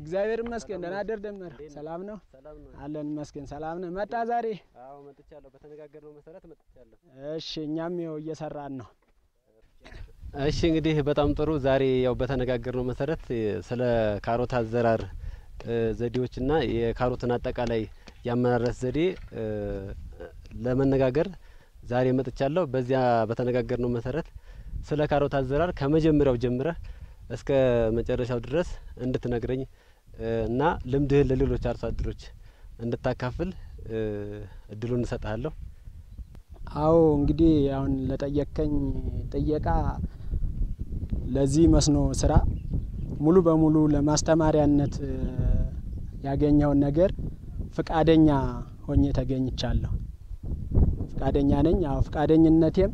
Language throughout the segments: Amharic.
እግዚአብሔር ይመስገን። ደህና አደር ደመር። ሰላም ነው ሰላም ነው። አለን ይመስገን። ሰላም ነው። መጣ ዛሬ? አዎ መጥቻለሁ። በተነጋገርነው መሰረት መጥቻለሁ። እሺ፣ እኛም ይኸው እየሰራን ነው። እሺ እንግዲህ በጣም ጥሩ። ዛሬ ያው በተነጋገርነው መሰረት ስለ ካሮት አዘራር ዘዴዎችና የካሮትን አጠቃላይ የአመራረት ዘዴ ለመነጋገር ዛሬ መጥቻለሁ። በዚያ በተነጋገርነው መሰረት ስለ ካሮት አዘራር ከመጀመሪያው ጀምረህ እስከ መጨረሻው ድረስ እንድትነግረኝ እና ልምድህን ለሌሎች አርሶ አደሮች እንድታካፍል እድሉን እሰጥሃለሁ። አዎ እንግዲህ አሁን ለጠየቀኝ ጥየቃ ለዚህ መስኖ ስራ ሙሉ በሙሉ ለማስተማሪያነት ያገኘውን ነገር ፍቃደኛ ሆኜ ተገኝቻለሁ። ፍቃደኛ ነኝ። አዎ ፍቃደኝነቴም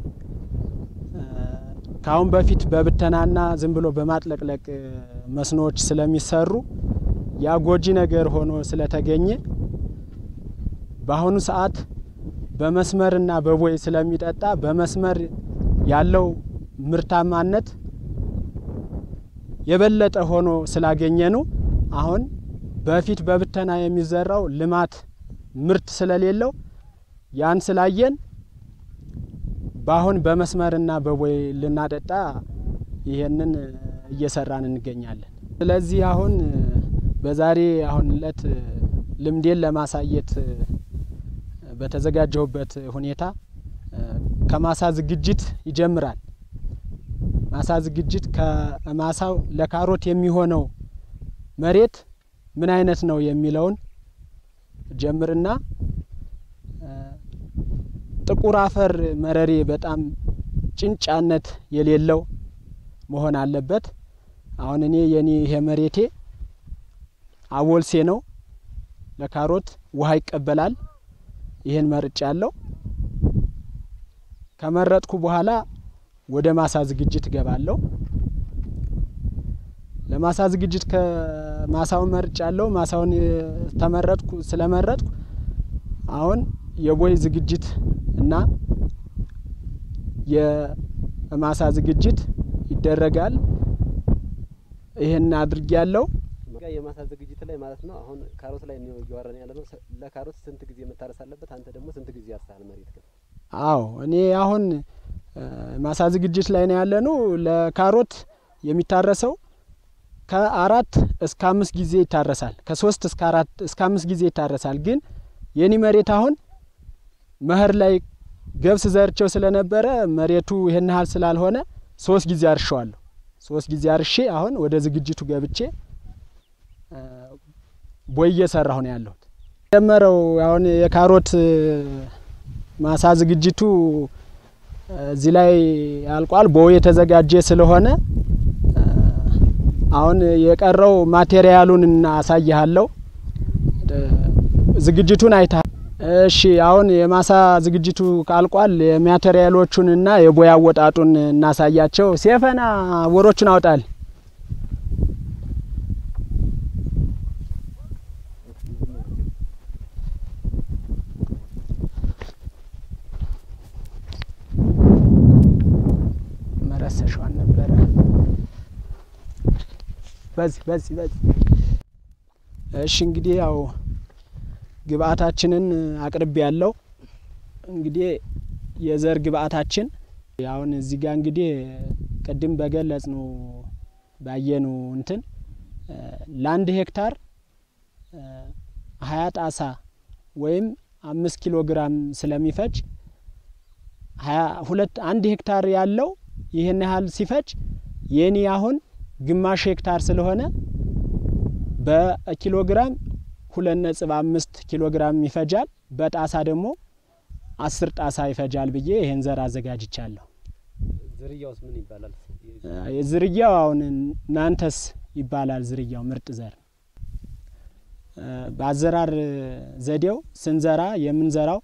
ከአሁን በፊት በብተናና ዝም ብሎ በማጥለቅለቅ መስኖዎች ስለሚሰሩ ያ ጎጂ ነገር ሆኖ ስለተገኘ በአሁኑ ሰዓት በመስመርና በቦይ ስለሚጠጣ በመስመር ያለው ምርታማነት የበለጠ ሆኖ ስላገኘ ነው። አሁን በፊት በብተና የሚዘራው ልማት ምርት ስለሌለው ያን ስላየን በአሁን በመስመርና በቦይ ልናጠጣ ይሄንን እየሰራን እንገኛለን። ስለዚህ አሁን በዛሬ አሁን እለት ልምዴን ለማሳየት በተዘጋጀሁበት ሁኔታ ከማሳ ዝግጅት ይጀምራል። ማሳ ዝግጅት ከማሳው ለካሮት የሚሆነው መሬት ምን አይነት ነው የሚለውን ጀምርና ጥቁር አፈር መረሬ በጣም ጭንጫነት የሌለው መሆን አለበት። አሁን እኔ የኔ ይሄ መሬቴ አቦልሴ ነው። ለካሮት ውሃ ይቀበላል። ይህን መርጫ ያለው ከመረጥኩ በኋላ ወደ ማሳ ዝግጅት እገባለሁ። ለማሳ ዝግጅት ከማሳውን መርጫ ያለው ማሳውን ተመረጥኩ ስለመረጥኩ አሁን የቦይ ዝግጅት እና የማሳ ዝግጅት ይደረጋል። ይህን አድርጌ ያለው የማሳ ዝግጅት ላይ ማለት ነው። አሁን ካሮት ላይ ነው እያወራን ያለ ነው። ለካሮት ስንት ጊዜ መታረስ አለበት? አንተ ደግሞ ስንት ጊዜ ያርሳል መሬት ግን? አዎ እኔ አሁን ማሳ ዝግጅት ላይ ነው ያለ ነው። ለካሮት የሚታረሰው ከአራት እስከ አምስት ጊዜ ይታረሳል። ከሶስት እስከ አራት እስከ አምስት ጊዜ ይታረሳል። ግን የኔ መሬት አሁን መኸር ላይ ገብስ ዘርቸው ስለነበረ መሬቱ ይህን ያህል ስላልሆነ ሶስት ጊዜ አርሸዋለሁ። ሶስት ጊዜ አርሼ አሁን ወደ ዝግጅቱ ገብቼ ቦይ እየሰራሁ ነው ያለሁት። ጀመረው አሁን የካሮት ማሳ ዝግጅቱ እዚህ ላይ አልቋል። ቦይ የተዘጋጀ ስለሆነ አሁን የቀረው ማቴሪያሉን እናሳይሃለሁ። ዝግጅቱን አይተሃል። እሺ አሁን የማሳ ዝግጅቱ ካልቋል። የማቴሪያሎቹንና የቦይ አወጣጡን እናሳያቸው። ሴፈና ወሮቹን አውጣል። መረሰሿን ነበረ በዚህ በዚህ በዚህ እሺ እንግዲህ ያው ግብአታችንን አቅርቤ ያለው እንግዲህ የዘር ግብአታችን አሁን እዚህ ጋር እንግዲህ ቅድም በገለጽ ነው ባየኑ እንትን ለአንድ ሄክታር ሀያ ጣሳ ወይም አምስት ኪሎ ግራም ስለሚፈጅ ሀያ ሁለት አንድ ሄክታር ያለው ይህን ያህል ሲፈጅ የኔ አሁን ግማሽ ሄክታር ስለሆነ በኪሎ ግራም ሁለት ነጥብ አምስት ኪሎ ግራም ይፈጃል። በጣሳ ደግሞ አስር ጣሳ ይፈጃል ብዬ ይሄን ዘር አዘጋጅቻለሁ። ዝርያውስ ምን ይባላል? ዝርያው አሁን ናንተስ ይባላል። ዝርያው ምርጥ ዘር በአዘራር ዘዴው ስንዘራ የምንዘራው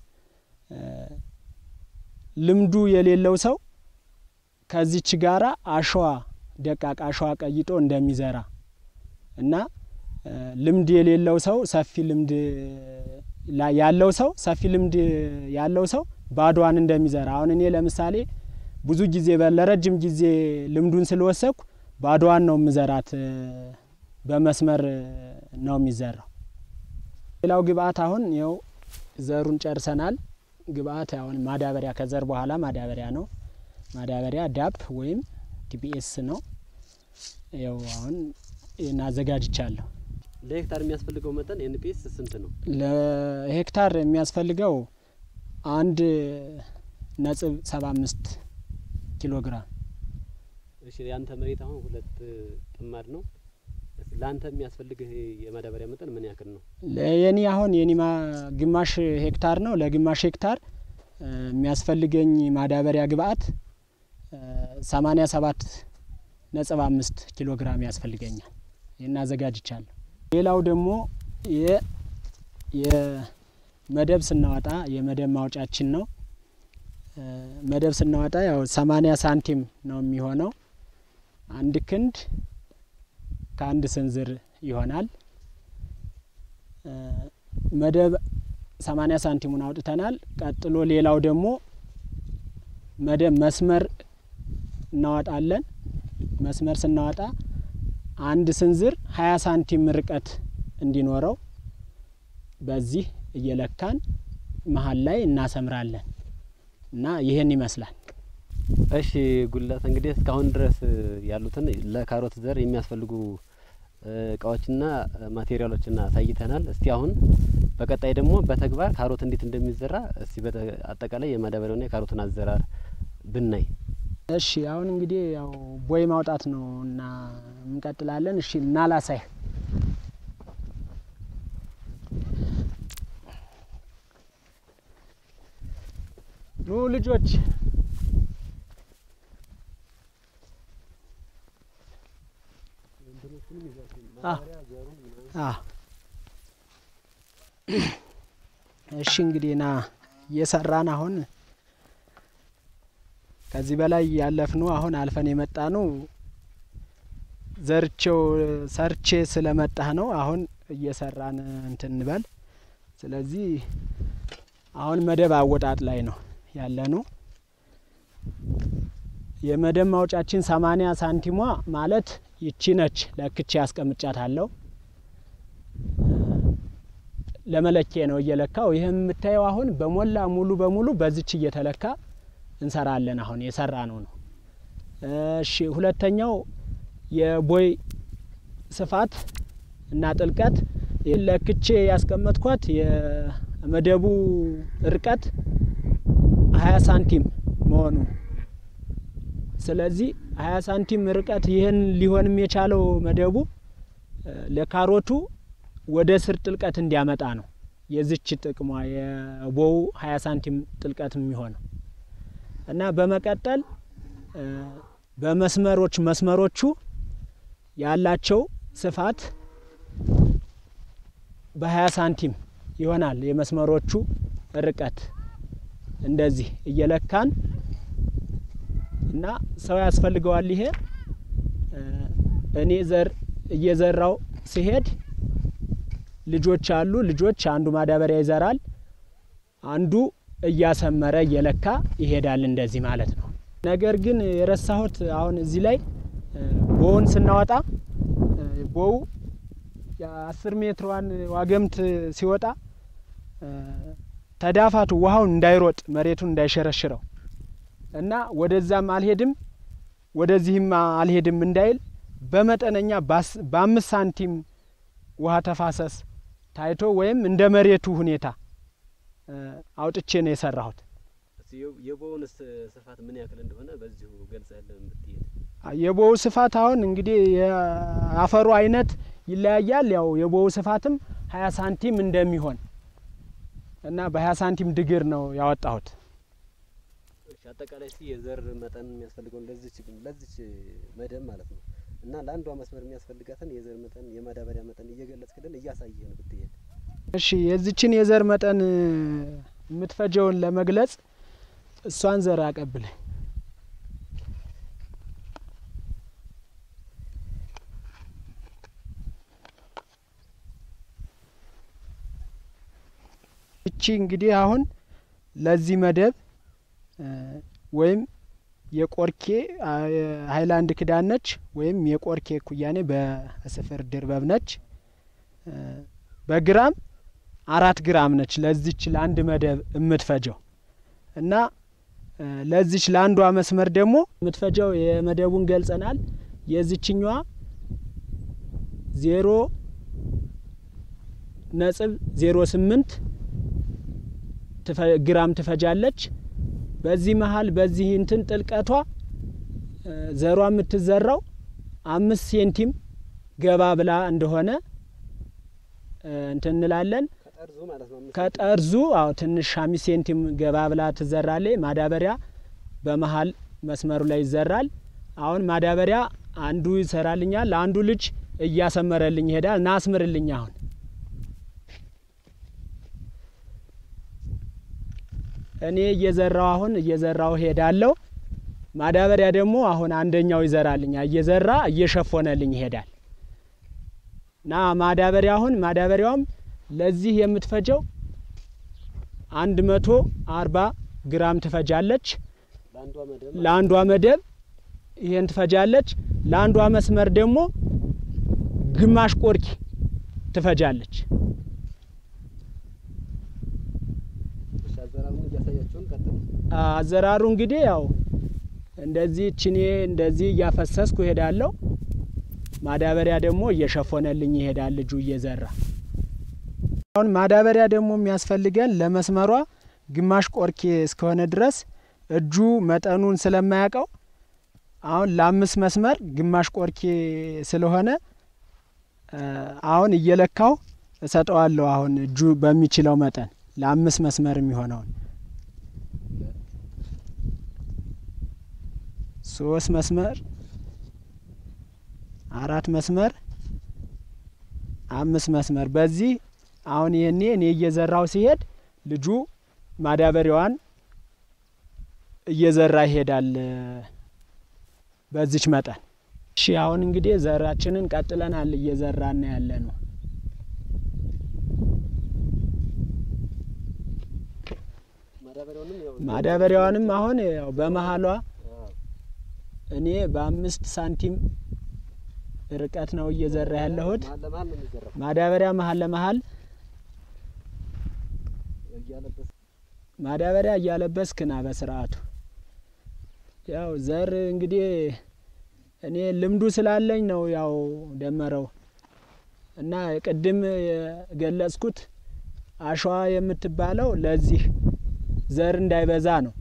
ልምዱ የሌለው ሰው ከዚች ጋራ አሸዋ ደቃቅ አሸዋ ቀይጦ እንደሚዘራ እና ልምድ የሌለው ሰው ሰፊ ልምድ ያለው ሰው ሰፊ ልምድ ያለው ሰው ባዶዋን እንደሚዘራ አሁን እኔ ለምሳሌ ብዙ ጊዜ ለረጅም ጊዜ ልምዱን ስለወሰድኩ ባዶዋን ነው ምዘራት በመስመር ነው የሚዘራው። ሌላው ግብአት አሁን ይኸው ዘሩን ጨርሰናል። ግብአት አሁን ማዳበሪያ ከዘር በኋላ ማዳበሪያ ነው። ማዳበሪያ ዳፕ ወይም ዲፒኤስ ነው። ይኸው አሁን ይህን አዘጋጅቻለሁ። ለሄክታር የሚያስፈልገው መጠን ኤንፒኤስ ስንት ነው? ለሄክታር የሚያስፈልገው አንድ ነጥብ ሰባ አምስት ኪሎ ግራም እሺ ያንተ መሬት አሁን ሁለት ጥማድ ነው። ለአንተ የሚያስፈልግህ የማዳበሪያ መጠን ምን ያክል ነው? የኔ አሁን የኔ ግማሽ ሄክታር ነው። ለግማሽ ሄክታር የሚያስፈልገኝ ማዳበሪያ ግብአት ሰማኒያ ሰባት ነጥብ አምስት ኪሎ ግራም ያስፈልገኛል። ይህን አዘጋጅቻለሁ። ሌላው ደግሞ የመደብ ስናወጣ የመደብ ማውጫችን ነው። መደብ ስናወጣ ያው ሰማኒያ ሳንቲም ነው የሚሆነው። አንድ ክንድ ከአንድ ስንዝር ይሆናል። መደብ ሰማኒያ ሳንቲሙን አውጥተናል። ቀጥሎ ሌላው ደግሞ መደብ መስመር እናወጣለን። መስመር ስናወጣ አንድ ስንዝር ሀያ ሳንቲም ርቀት እንዲኖረው በዚህ እየለካን መሀል ላይ እናሰምራለን እና ይህን ይመስላል። እሺ ጉላት እንግዲህ እስካሁን ድረስ ያሉትን ለካሮት ዘር የሚያስፈልጉ እቃዎችና ማቴሪያሎችን አሳይተናል። እስቲ አሁን በቀጣይ ደግሞ በተግባር ካሮት እንዴት እንደሚዘራ እስቲ አጠቃላይ የማዳበሪያውና የካሮትን አዘራር ብናይ። እሺ አሁን እንግዲህ ያው ቦይ ማውጣት ነው እና እንቀጥላለን። እሺ እና ላሳይ ኑ ልጆች እሺ እንግዲህ ና እየሰራን አሁን ከዚህ በላይ ያለፍነው አሁን አልፈን የመጣ ነው። ዘርቼው ሰርቼ ስለመጣህ ነው። አሁን እየሰራን እንትን እንበል። ስለዚህ አሁን መደብ አወጣጥ ላይ ነው ያለ ነው። የመደብ ማውጫችን ሰማኒያ ሳንቲሟ ማለት ይቺ ነች። ለክቼ ያስቀምጫት አለው ለመለኪያ ነው እየለካው። ይህ የምታየው አሁን በሞላ ሙሉ በሙሉ በዚች እየተለካ እንሰራለን። አሁን የሰራ ነው ነው። እሺ ሁለተኛው የቦይ ስፋት እና ጥልቀት ለክቼ ያስቀመጥኳት የመደቡ እርቀት ሀያ ሳንቲም መሆኑ ስለዚህ ሀያ ሳንቲም ርቀት ይህን ሊሆንም የቻለው መደቡ ለካሮቱ ወደ ስር ጥልቀት እንዲያመጣ ነው። የዝች ጥቅሟ የቦው ሀያ ሳንቲም ጥልቀት የሚሆነው እና በመቀጠል በመስመሮች መስመሮቹ ያላቸው ስፋት በሀያ ሳንቲም ይሆናል። የመስመሮቹ ርቀት እንደዚህ እየለካን እና ሰው ያስፈልገዋል። ይሄ እኔ ዘር እየዘራው ሲሄድ ልጆች አሉ። ልጆች አንዱ ማዳበሪያ ይዘራል፣ አንዱ እያሰመረ እየለካ ይሄዳል። እንደዚህ ማለት ነው። ነገር ግን የረሳሁት አሁን እዚህ ላይ ቦውን ስናወጣ ቦው የአስር ሜትሯን ዋገምት ሲወጣ ተዳፋቱ ውሃውን እንዳይሮጥ መሬቱን እንዳይሸረሽረው እና ወደዛም አልሄድም ወደዚህም አልሄድም እንዳይል በመጠነኛ በአምስት ሳንቲም ውሃ ተፋሰስ ታይቶ ወይም እንደ መሬቱ ሁኔታ አውጥቼ ነው የሰራሁት። የቦውን ስፋት ምን ያክል እንደሆነ በዚሁ ገልጸህልን ብትሄድ። የቦው ስፋት አሁን እንግዲህ የአፈሩ አይነት ይለያያል። ያው የቦው ስፋትም ሀያ ሳንቲም እንደሚሆን እና በሀያ ሳንቲም ድግር ነው ያወጣሁት። አጠቃላይ እስቲ የዘር መጠን የሚያስፈልገውን ለዚች ለዚች መደብ ማለት ነው እና ለአንዷ መስመር የሚያስፈልጋትን የዘር መጠን የማዳበሪያ መጠን እየገለጽክልን እያሳየህን ብትሄድ። እሺ የዚችን የዘር መጠን የምትፈጀውን ለመግለጽ እሷን ዘር አቀብለኝ። እቺ እንግዲህ አሁን ለዚህ መደብ ወይም የቆርኬ ሀይላንድ ክዳን ነች ወይም የቆርኬ ኩያኔ በስፍር ድርበብ ነች። በግራም አራት ግራም ነች ለዚች ለአንድ መደብ የምትፈጀው እና ለዚች ለአንዷ መስመር ደግሞ የምትፈጀው የመደቡን ገልጸናል። የዚችኛዋ ዜሮ ነጥብ ዜሮ ስምንት ግራም ትፈጃለች። በዚህ መሀል በዚህ እንትን ጥልቀቷ ዘሯ የምትዘራው አምስት ሴንቲም ገባ ብላ እንደሆነ እንትን እንላለን። ከጠርዙ አዎ ትንሽ አምስት ሴንቲም ገባ ብላ ትዘራለች። ማዳበሪያ በመሀል መስመሩ ላይ ይዘራል። አሁን ማዳበሪያ አንዱ ይሰራልኛል፣ አንዱ ልጅ እያሰመረልኝ ይሄዳል። ናስምርልኝ አሁን እኔ እየዘራው አሁን እየዘራው ሄዳለሁ። ማዳበሪያ ደግሞ አሁን አንደኛው ይዘራልኛ እየዘራ እየሸፎነልኝ ይሄዳል። ና ማዳበሪያ አሁን ማዳበሪያውም ለዚህ የምትፈጀው አንድ መቶ አርባ ግራም ትፈጃለች። ለአንዷ መደብ ይሄን ትፈጃለች። ለአንዷ መስመር ደግሞ ግማሽ ቆርኪ ትፈጃለች። አዘራሩ እንግዲህ ያው እንደዚህ ችኔ እንደዚህ እያፈሰስኩ እሄዳለሁ። ማዳበሪያ ደግሞ እየሸፎነልኝ ይሄዳል ልጁ እየዘራ። አሁን ማዳበሪያ ደግሞ የሚያስፈልገን ለመስመሯ ግማሽ ቆርኬ እስከሆነ ድረስ እጁ መጠኑን ስለማያውቀው አሁን ለአምስት መስመር ግማሽ ቆርኬ ስለሆነ አሁን እየለካው እሰጠዋለሁ። አሁን እጁ በሚችለው መጠን ለአምስት መስመር የሚሆነውን ሶስት መስመር፣ አራት መስመር፣ አምስት መስመር በዚህ አሁን ይህኔ እኔ እየዘራው ሲሄድ ልጁ ማዳበሪያዋን እየዘራ ይሄዳል በዚች መጠን። እሺ አሁን እንግዲህ ዘራችንን ቀጥለናል እየዘራን ያለ ነው። ማዳበሪያዋንም አሁን ያው በመሀሏ እኔ በአምስት ሳንቲም ርቀት ነው እየዘራ ያለሁት። ማዳበሪያ መሀል ለመሀል ማዳበሪያ እያለበስክ ና በስርዓቱ። ያው ዘር እንግዲህ እኔ ልምዱ ስላለኝ ነው ያው ደመረው እና ቅድም የገለጽኩት አሸዋ የምትባለው ለዚህ ዘር እንዳይበዛ ነው።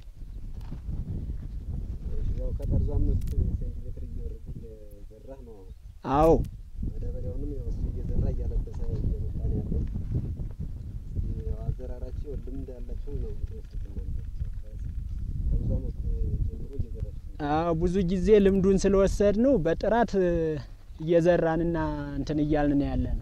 አዎ ማዳበሪያውንም ያው እሱ እየዘራ እያለበሰ እየመጣ ነው ያለው። ያው አዘራራቸው ልምድ ያላቸው ነው የምትወስዱት እናንተ ከብዙ ዓመት ጀምሮ እየዘራችሁ ነው። አዎ ብዙ ጊዜ ልምዱን ስለወሰድ ነው በጥራት እየዘራንና እንትን እያልን ነው ያለ ነው።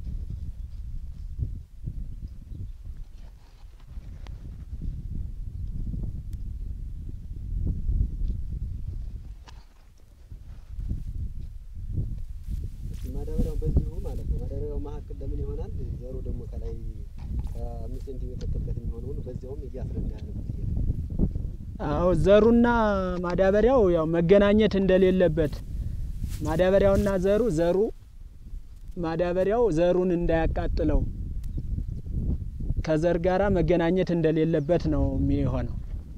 እስኪ ማዳበሪያው በዚሁ ማለት ነው። ማዳበሪያው መካከል ለምን ይሆናል? ዘሩ ደግሞ ከላይ ከአምስት ሴንቲሜትር ጥልቀት የሚሆነውን በዚያውም እያስረዳህ ነው ብዬ ነው። አዎ ዘሩና ማዳበሪያው ያው መገናኘት እንደሌለበት ማዳበሪያውና ዘሩ ዘሩ ማዳበሪያው ዘሩን እንዳያቃጥለው ከዘር ጋራ መገናኘት እንደሌለበት ነው የሚሆነው።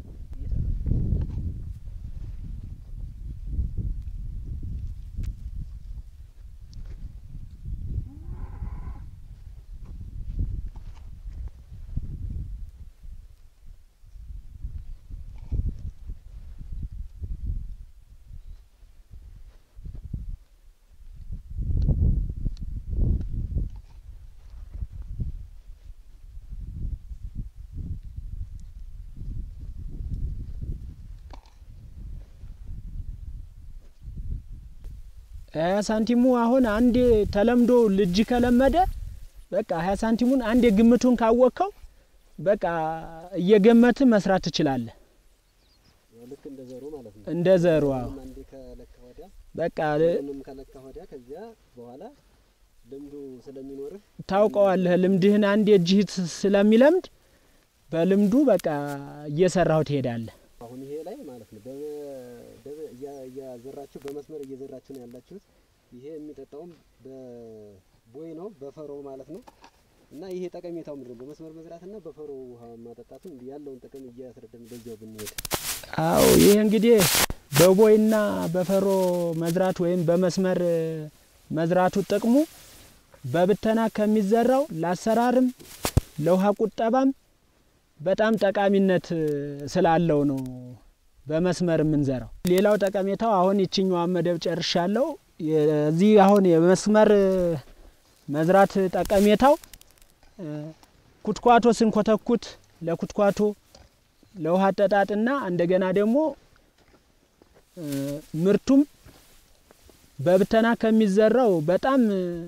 ሀያ ሳንቲሙ አሁን አንዴ ተለምዶ ልጅ ከለመደ በቃ ሀያ ሳንቲሙን አንዴ ግምቱን ካወቅከው በቃ እየገመት መስራት ትችላለህ። ያው ልክ እንደ ዘሩ ማለት ነው። እንደ ዘሩ አዎ። ምንም አንዴ ከለካ ወዲያ በቃ ምንም ከለካ ወዲያ ከዚያ በኋላ ልምዱ ስለሚኖርህ ታውቀዋለህ። ልምድህን አንዴ እጅህ ስለሚለምድ በልምዱ በቃ እየሰራሁ ትሄዳለህ። አሁን ይሄ ላይ ማለት ነው በ- እያዘራችሁ በመስመር እየዘራችሁ ነው ያላችሁት። ይሄ የሚጠጣውም በቦይ ነው በፈሮ ማለት ነው። እና ይሄ ጠቀሜታው ምንድን ነው? በመስመር መዝራትና በፈሮ ውሃ ማጠጣቱ ያለውን ጥቅም እያስረዳን በዚያው ብንሄድ። አዎ ይህ እንግዲህ በቦይና በፈሮ መዝራት ወይም በመስመር መዝራቱ ጥቅሙ በብተና ከሚዘራው ለአሰራርም ለውሃ ቁጠባም በጣም ጠቃሚነት ስላለው ነው በመስመር የምንዘራው። ሌላው ጠቀሜታው አሁን ይችኛዋን መደብ ጨርሻለሁ። የዚህ አሁን የመስመር መዝራት ጠቀሜታው ኩትኳቶ ስንኮተኩት ለኩትኳቶ ለውሃ አጠጣጥና እንደገና ደግሞ ምርቱም በብተና ከሚዘራው በጣም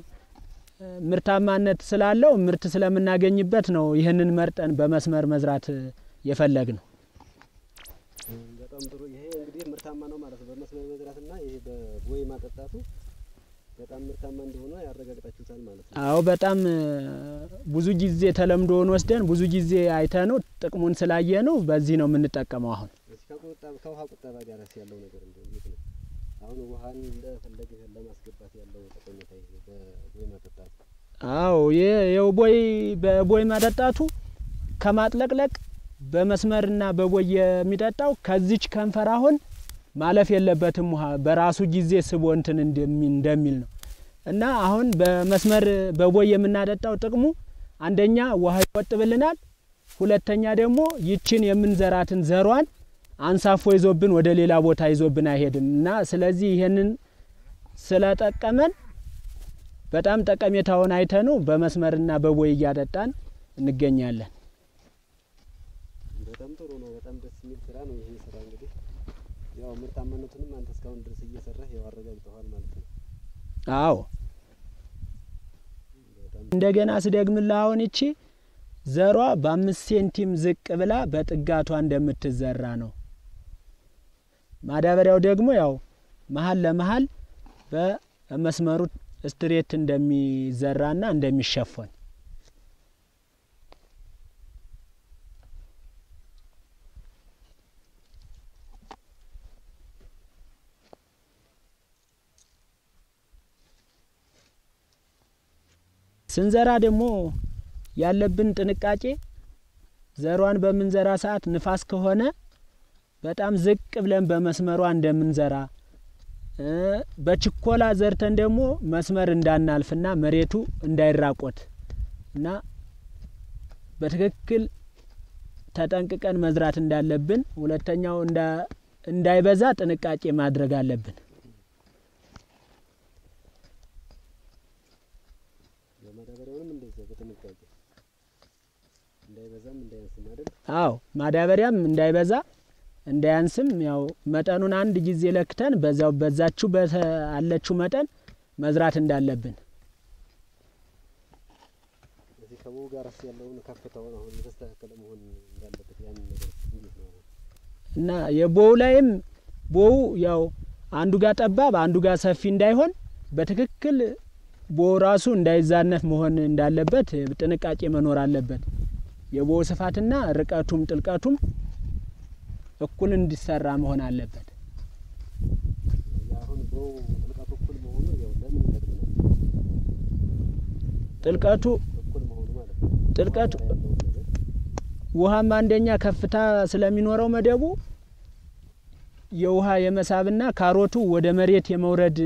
ምርታማነት ስላለው ምርት ስለምናገኝበት ነው ይህንን መርጠን በመስመር መዝራት የፈለግ ነው። በጣም ጥሩ። ይሄ እንግዲህ ምርታማ ነው ማለት ነው። በመስመር መዝራትና ይሄ በቦይ ማጠጣቱ በጣም ምርታማ እንደሆነ ያረጋግጣችሁታል ማለት ነው። አዎ በጣም ብዙ ጊዜ ተለምዶውን ወስደን ብዙ ጊዜ አይተ ነው ጥቅሙን ስላየ ነው በዚህ ነው የምንጠቀመው አሁን ከውሃ ቁጠባ ጋር ያለው ነገር እንዴት ነው? አሁን ውሃን እንደፈለግህ ለማስገባት ያለው ጠቀሜታ ይሄ በቦይ ማጠጣቱ። አዎ ይኸው ቦይ በቦይ ማጠጣቱ ከማጥለቅለቅ በመስመርና በቦይ የሚጠጣው ከዚች ከንፈር አሁን ማለፍ የለበትም ውሃ በራሱ ጊዜ ስቦ እንትን እንደሚል ነው እና አሁን በመስመር በቦይ የምናጠጣው ጥቅሙ አንደኛ ውሃ ይቆጥብልናል፣ ሁለተኛ ደግሞ ይችን የምንዘራትን ዘሯን አንሳፎ ይዞብን ወደ ሌላ ቦታ ይዞብን አይሄድም እና ስለዚህ ይሄንን ስለጠቀመን በጣም ጠቀሜታውን አይተኑ በመስመርና በቦይ እያጠጣን እንገኛለን። በጣም ጥሩ ነው። በጣም ደስ የሚል ስራ ነው ይሄ ስራ እንግዲህ ያው ምርታማነቱንም አንተ እስካሁን ድረስ እየሰራህ ያው አረጋግጠዋል ማለት ነው። አዎ እንደገና ስደግምልህ አሁን ይቺ ዘሯ በአምስት ሴንቲም ዝቅ ብላ በጥጋቷ እንደምትዘራ ነው። ማዳበሪያው ደግሞ ያው መሀል ለመሀል በመስመሩ ስትሬት እንደሚዘራና እንደሚሸፈን ስንዘራ ደግሞ ያለብን ጥንቃቄ ዘሯን በምንዘራ ሰዓት ንፋስ ከሆነ በጣም ዝቅ ብለን በመስመሯ እንደምንዘራ በችኮላ ዘርተን ደግሞ መስመር እንዳናልፍና መሬቱ እንዳይራቆት እና በትክክል ተጠንቅቀን መዝራት እንዳለብን፣ ሁለተኛው እንዳይበዛ ጥንቃቄ ማድረግ አለብን። ማዳበሪያውንም እንደዚያ በጥንቃቄ እንዳይበዛም እንዳያንስም አይደል? አዎ ማዳበሪያም እንዳይበዛ እንዳያንስም ያው መጠኑን አንድ ጊዜ ለክተን በዛው በዛችሁ አለችው መጠን መዝራት እንዳለብን እዚህ ከቦው ጋር ያለውን ከፍታውን አሁን የተስተካከለ መሆን እንዳለበት ያን ነገር እንዴት ነው? እና የቦው ላይም ቦው ያው አንዱ ጋር ጠባብ አንዱ ጋር ሰፊ እንዳይሆን በትክክል ቦው ራሱ እንዳይዛነፍ መሆን እንዳለበት ጥንቃቄ መኖር አለበት። የቦው ስፋትና ርቀቱም ጥልቀቱም እኩል እንዲሰራ መሆን አለበት። አሁን ቦው ጥልቀቱ እኩል መሆኑ ያው ለምን ይጠቅመናል? ጥልቀቱ እኩል መሆኑ ማለት ነው። ጥልቀቱ ያለውን ነገር ውሃም አንደኛ ከፍታ ስለሚኖረው መደቡ የውሃ የመሳብና ካሮቱ ወደ መሬት የመውረድ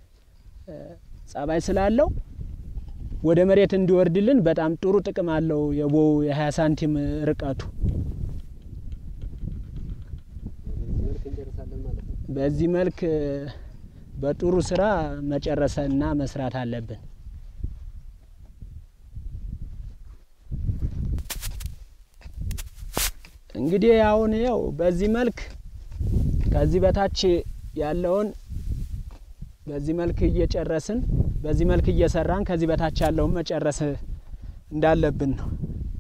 ጸባይ ስላለው ወደ መሬት እንዲወርድልን በጣም ጥሩ ጥቅም አለው። የቦው የ20 ሳንቲም ርቀቱ በዚህ መልክ እንጨርሳለን ማለት ነው። በዚህ መልክ በጥሩ ስራ መጨረስና መስራት አለብን። እንግዲህ አሁን ያው በዚህ መልክ ከዚህ በታች ያለውን በዚህ መልክ እየጨረስን በዚህ መልክ እየሰራን ከዚህ በታች ያለውን መጨረስ እንዳለብን ነው።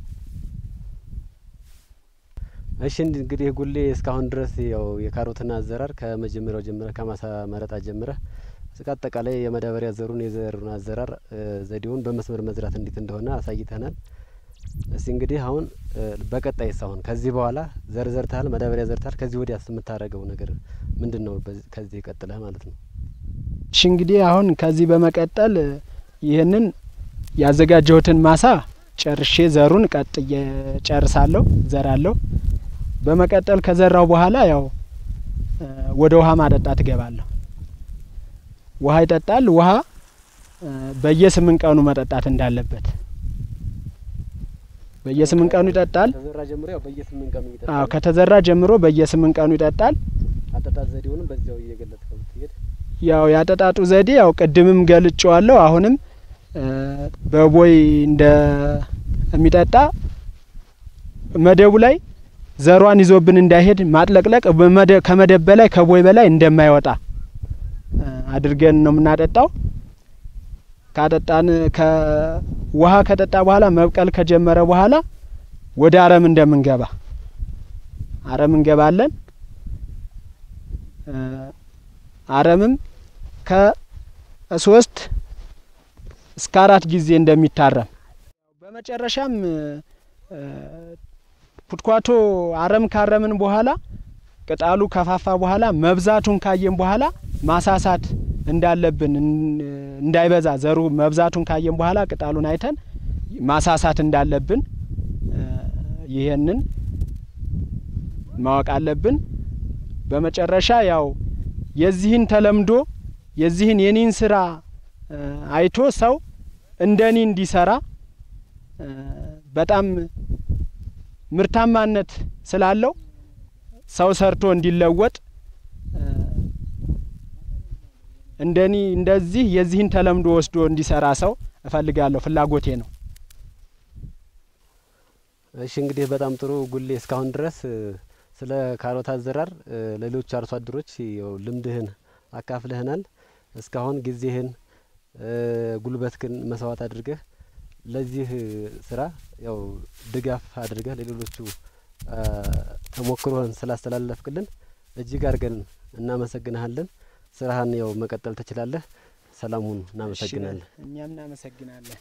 እሺ እንግዲህ ጉሌ እስካሁን ድረስ ያው የካሮትን አዘራር ከመጀመሪያው ጀምረህ ከማሳ መረጣ ጀምረህ እስከ አጠቃላይ የማዳበሪያ ዘሩን የዘሩን አዘራር ዘዴውን በመስመር መዝራት እንዴት እንደሆነ አሳይተናል። እስቲ እንግዲህ አሁን በቀጣይስ አሁን ከዚህ በኋላ ዘር ዘርተሃል፣ ማዳበሪያ ዘርተሃል። ከዚህ ወዲያስ የምታደርገው ነገር ምንድን ነው? ከዚህ ቀጥለህ ማለት ነው። እሺ እንግዲህ አሁን ከዚህ በመቀጠል ይህንን ያዘጋጀሁትን ማሳ ጨርሼ ዘሩን ቀጥዬ ጨርሳለሁ፣ ዘራለሁ። በመቀጠል ከዘራው በኋላ ያው ወደ ውሃ ማጠጣት እገባለሁ። ውሃ ይጠጣል። ውሃ በየስምንት ቀኑ መጠጣት እንዳለበት በየስምንት ቀኑ ይጠጣል። ከዘራ ጀምሮ ያው በየስምንት ቀኑ ይጠጣል። አዎ ከተዘራ ጀምሮ በየስምንት ቀኑ ይጠጣል። አጠጣጥ ዘዴውንም በዚያው እየገለጽከው ብትሄድ ያው ያጠጣጡ ዘዴ ያው ቅድምም ገልጬዋለሁ። አሁንም በቦይ እንደ የሚጠጣ መደቡ ላይ ዘሯን ይዞብን እንዳይሄድ ማጥለቅለቅ ከመደብ በላይ ከቦይ በላይ እንደማይወጣ አድርገን ነው የምናጠጣው። ካጠጣን ከውሃ ከጠጣ በኋላ መብቀል ከጀመረ በኋላ ወደ አረም እንደምንገባ አረም እንገባለን። አረምም ከሶስት እስከ አራት ጊዜ እንደሚታረም በመጨረሻም ኩትኳቶ አረም ካረምን በኋላ ቅጣሉ ከፋፋ በኋላ መብዛቱን ካየን በኋላ ማሳሳት እንዳለብን እንዳይበዛ ዘሩ መብዛቱን ካየን በኋላ ቅጣሉን አይተን ማሳሳት እንዳለብን ይሄንን ማወቅ አለብን። በመጨረሻ ያው የዚህን ተለምዶ የዚህን የኔን ስራ አይቶ ሰው እንደኔ እንዲሰራ በጣም ምርታማነት ስላለው ሰው ሰርቶ እንዲለወጥ እንደኒ እንደዚህ የዚህን ተለምዶ ወስዶ እንዲሰራ ሰው እፈልጋለሁ። ፍላጎቴ ነው። እሺ እንግዲህ በጣም ጥሩ ጉሌ፣ እስካሁን ድረስ ስለ ካሮት አዘራር ለሌሎች አርሶ አደሮች ያው ልምድህን አካፍለህናል። እስካሁን ጊዜህን ጉልበትህን መስዋዕት አድርገህ ለዚህ ስራ ያው ድጋፍ አድርገህ ለሌሎቹ ተሞክሮህን ስላስተላለፍክልን እጅግ አድርገን እናመሰግንሃለን። ስራህን ያው መቀጠል ትችላለህ። ሰላም ሁኑ። እናመሰግናለን። እኛም እናመሰግናለን።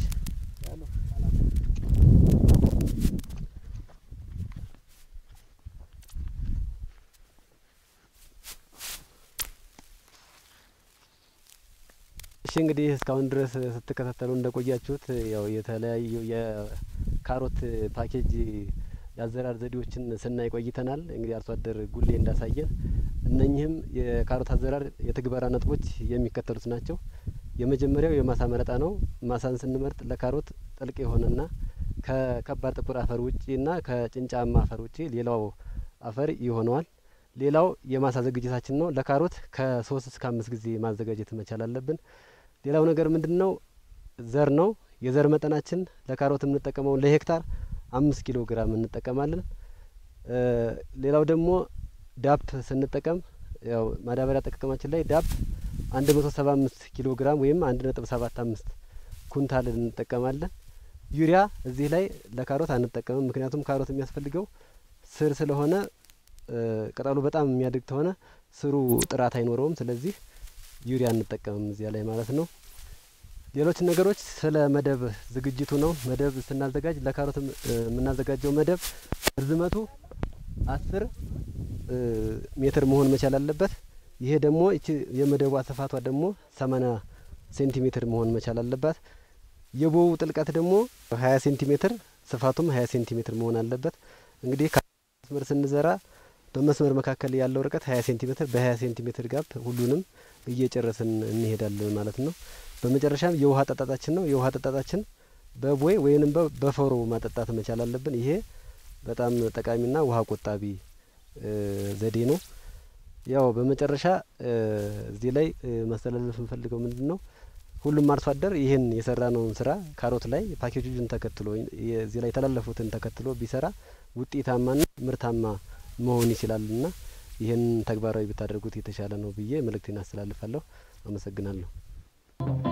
እሺ እንግዲህ እስካሁን ድረስ ስትከታተሉ እንደቆያችሁት ያው የተለያዩ የካሮት ፓኬጅ የአዘራር ዘዴዎችን ስናይ ቆይተናል። እንግዲህ አርሶ አደር ጉሌ እንዳሳየን እነኚህም የካሮት አዘራር የትግበራ ነጥቦች የሚከተሉት ናቸው። የመጀመሪያው የማሳ መረጣ ነው። ማሳን ስንመርጥ ለካሮት ጥልቅ የሆነና ከከባድ ጥቁር አፈር ውጪና ከጭንጫማ አፈር ውጪ ሌላው አፈር ይሆነዋል። ሌላው የማሳ ዝግጅታችን ነው። ለካሮት ከሶስት እስከ አምስት ጊዜ ማዘጋጀት መቻል አለብን። ሌላው ነገር ምንድን ነው? ዘር ነው። የዘር መጠናችን ለካሮት የምንጠቀመው ለሄክታር አምስት ኪሎ ግራም እንጠቀማለን። ሌላው ደግሞ ዳፕ ስንጠቀም ያው ማዳበሪያ አጠቃቀማችን ላይ ዳፕ አንድ መቶ ሰባ አምስት ኪሎ ግራም ወይም አንድ ነጥብ ሰባት አምስት ኩንታል እንጠቀማለን። ዩሪያ እዚህ ላይ ለካሮት አንጠቀምም። ምክንያቱም ካሮት የሚያስፈልገው ስር ስለሆነ ቅጠሉ በጣም የሚያድግ ከሆነ ስሩ ጥራት አይኖረውም። ስለዚህ ዩሪያ አንጠቀምም እዚያ ላይ ማለት ነው። ሌሎች ነገሮች ስለ መደብ ዝግጅቱ ነው። መደብ ስናዘጋጅ ለካሮት የምናዘጋጀው መደብ ርዝመቱ አስር ሜትር መሆን መቻል አለበት። ይሄ ደግሞ እቺ የመደቧ ስፋቷ ደግሞ ሰማኒያ ሴንቲሜትር መሆን መቻል አለባት። የቦው ጥልቀት ደግሞ ሀያ ሴንቲሜትር ስፋቱም ሀያ ሴንቲሜትር መሆን አለበት። እንግዲህ መስመር ስንዘራ በመስመር መካከል ያለው ርቀት ሀያ ሴንቲሜትር በሀያ ሴንቲሜትር ጋፕ ሁሉንም እየጨረስን እንሄዳለን ማለት ነው። በመጨረሻም የውሃ አጠጣጣችን ነው። የውሃ አጠጣጣችን በቦይ ወይንም በፈሮ ማጠጣት መቻል አለብን። ይሄ በጣም ጠቃሚና ውሃ ቆጣቢ ዘዴ ነው። ያው በመጨረሻ እዚህ ላይ ማስተላለፍ የምፈልገው ምንድን ነው? ሁሉም አርሶ አደር ይህን የሰራነውን ስራ ካሮት ላይ ፓኬጆችን ተከትሎ እዚህ ላይ የተላለፉትን ተከትሎ ቢሰራ ውጤታማና ምርታማ መሆን ይችላልና ይህን ተግባራዊ ብታደርጉት የተሻለ ነው ብዬ መልእክቴን አስተላልፋለሁ። አመሰግናለሁ።